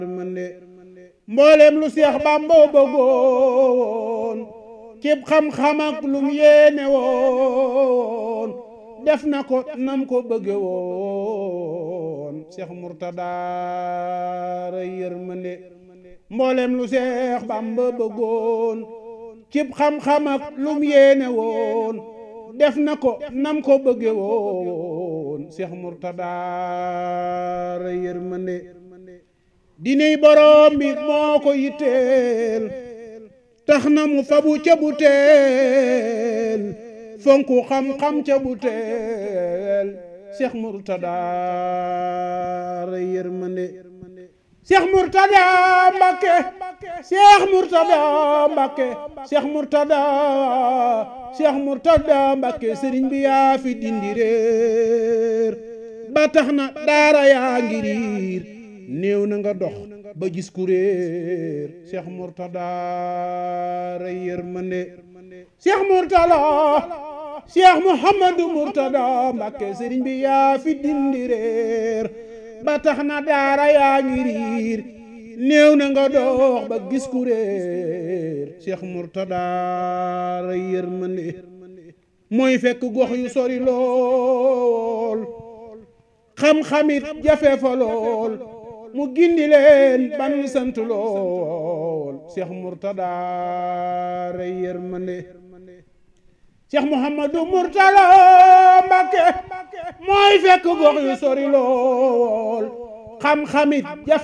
mboolem lu seex bàmba bëggoon cib xam-xam ak lum yéene woon def na ko nam ko bëgge woon seex murtada ray yërmande mboolem lu seex bàmba bëggoon cib xam-xam ak lum yéene woon def na ko nam ko bëgge woon seex murtada ray yërmande diney borom bi moo ko yitteel tax na mu fabu ca bu teel fonku xam-xam ca bu teel Cheikh Mourtada ray yërmande Cheikh Mourtada Mbakke Cheikh Mourtada Mbakke Cheikh Mourtada Cheikh Mourtada Mbakke sëriñ bi yaa fi dindi réer ba tax na daara yaa ngi riir néew na nga dox ba gis ku réer Cheikh Mourtada ray yërmande Cheikh Mourtada Cheikh Mouhamadou Mourtada Mbakke sëriñ bi yaa fi dindi réer ba tax na daara yaa ngi riir néew na nga dox ba gis ku réer Cheikh Mourtada ray yërmande mooy fekk gox yu sori lool xam-xamit jafe fa lool mu gindi leen ban sant lool Cheikh Mourtada ray yërmande Cheikh Mouhamadou Mourtada Mbakke mooy fekk gox yu sori lool xam-xamit jafe